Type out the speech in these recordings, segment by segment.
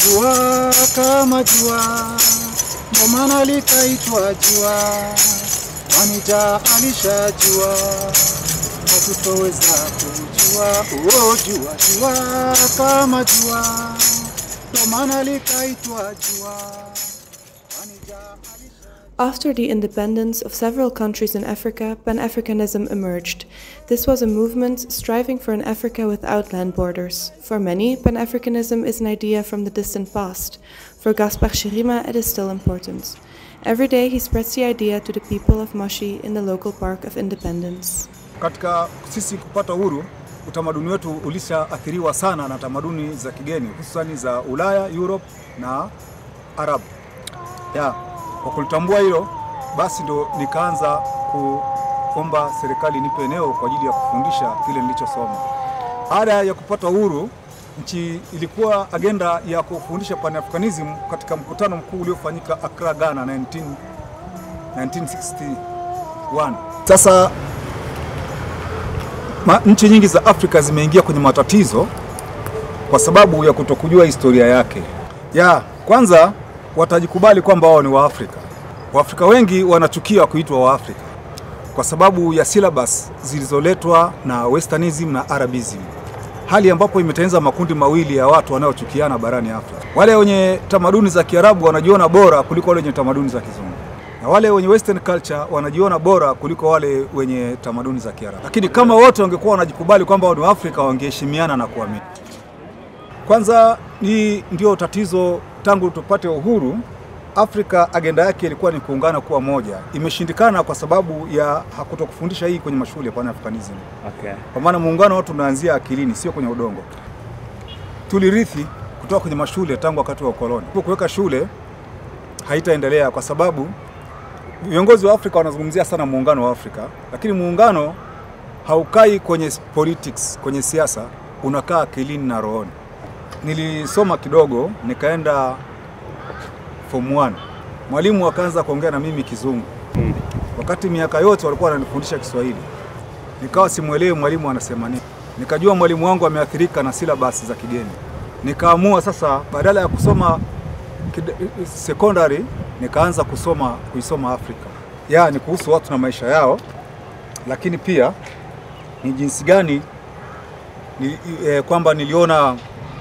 jua kama jua, ndo maana likaitwa jua, kwani Jah alishajua hatutoweza kujua. Oh, jua jua kama jua, ndo maana likaitwa jua, kwani Jah alisha After the independence of several countries in Africa, Pan Africanism emerged. This was a movement striving for an Africa without land borders. For many, Pan Africanism is an idea from the distant past. For Gaspar Chirima, it is still important. Every day, he spreads the idea to the people of Moshi in the local park of Independence. Katika sisi kupata uhuru, utamaduni wetu ulishaathiriwa sana na tamaduni za kigeni, hususani za Ulaya, Europe na Arabu. Ya, kwa kulitambua hilo, basi ndo nikaanza kuomba serikali nipe eneo kwa ajili ya kufundisha kile nilichosoma. Baada ya kupata uhuru, nchi ilikuwa agenda ya kufundisha Pan-Africanism katika mkutano mkuu uliofanyika Accra, Ghana 19, 1961. Sasa ma, nchi nyingi za Afrika zimeingia kwenye matatizo kwa sababu ya kutokujua historia yake. Ya kwanza watajikubali kwamba wao ni Waafrika. Waafrika wengi wanachukia kuitwa Waafrika kwa sababu ya syllabus zilizoletwa na Westernism na Arabism, hali ambapo imetengeneza makundi mawili ya watu wanaochukiana barani Afrika. Wale wenye tamaduni za Kiarabu wanajiona bora kuliko wale wenye tamaduni za Kizungu na wale wenye western culture wanajiona bora kuliko wale wenye tamaduni za Kiarabu. Lakini kama wote wangekuwa wanajikubali kwamba wao ni Waafrika, wangeheshimiana na kuamini. Kwanza ni ndio tatizo, tangu tupate uhuru Afrika agenda yake ilikuwa ni kuungana kuwa moja. Imeshindikana kwa sababu ya hakutokufundisha hii kwenye mashule ya Pan-Africanism. Okay. Kwa maana muungano watu unaanzia akilini, sio kwenye udongo. Tulirithi kutoka kwenye mashule tangu wakati wa ukoloni. Kuweka shule haitaendelea kwa sababu viongozi wa Afrika wanazungumzia sana muungano wa Afrika, lakini muungano haukai kwenye politics, kwenye siasa, unakaa akilini na rohoni. Nilisoma kidogo, nikaenda form 1. Mwalimu akaanza kuongea na mimi Kizungu, wakati miaka yote walikuwa wananifundisha Kiswahili. Nikawa simwelewi mwalimu anasema nini. Nikajua mwalimu wangu ameathirika na syllabus za kigeni. Nikaamua sasa, badala ya kusoma kid- secondary, nikaanza kusoma kuisoma Afrika, yaani kuhusu watu na maisha yao, lakini pia ni jinsi gani ni, eh, kwamba niliona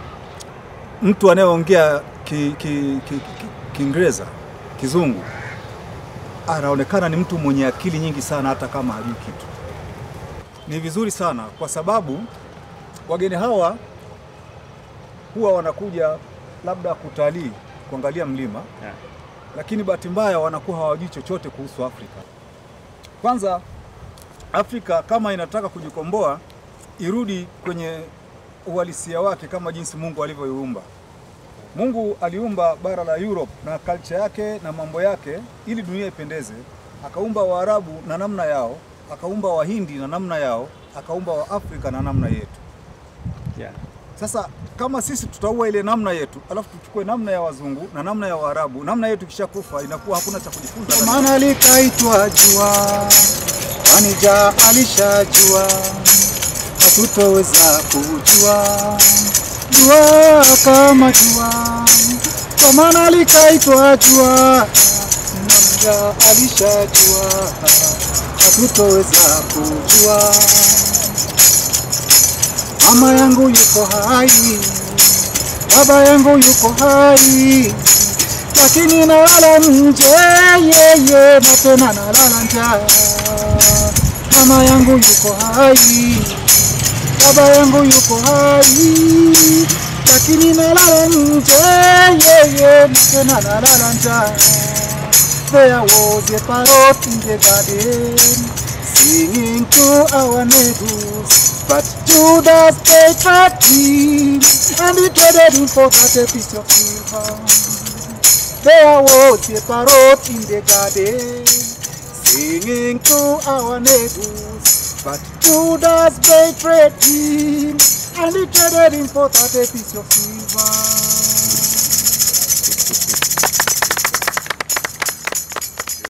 mtu anayeongea Kiingereza ki, ki, ki, Kiingereza, Kizungu anaonekana ni mtu mwenye akili nyingi sana, hata kama hajui kitu. Ni vizuri sana kwa sababu wageni hawa huwa wanakuja labda kutalii, kuangalia mlima Yeah. lakini bahati mbaya wanakuwa hawajui chochote kuhusu Afrika. Kwanza, Afrika kama inataka kujikomboa irudi kwenye uhalisia wake kama jinsi Mungu alivyoiumba. Mungu aliumba bara la Europe na culture yake na mambo yake ili dunia ipendeze. Akaumba Waarabu na namna yao, akaumba Wahindi na namna yao, akaumba Waafrika na namna yetu. Yeah. Sasa kama sisi tutaua ile namna yetu, alafu tuchukue namna ya wazungu na namna ya Waarabu, namna yetu kishakufa, inakuwa hakuna cha kujifunza. Ndo maana likaitwa jua, kwani Jah alishajua hatutoweza kujua. Jua kama jua, ndo maana likaitwa jua, kwani Jah alishajua hatutoweza kujua. Mama yangu yuko hai, baba yangu yuko hai, lakini nalala nje yeye, na tena nalala njaa. Mama yangu yuko hai, baba yangu yuko hai, lakini nalala nje yeye, na tena nalala njaa. There was a parrot in the garden singing to our neighbors, but Judas betrayed him, and he traded him for that a piece of silver. There was a parrot in the garden singing to our neighbors, but Judas betrayed him, and he traded him for that a piece of silver.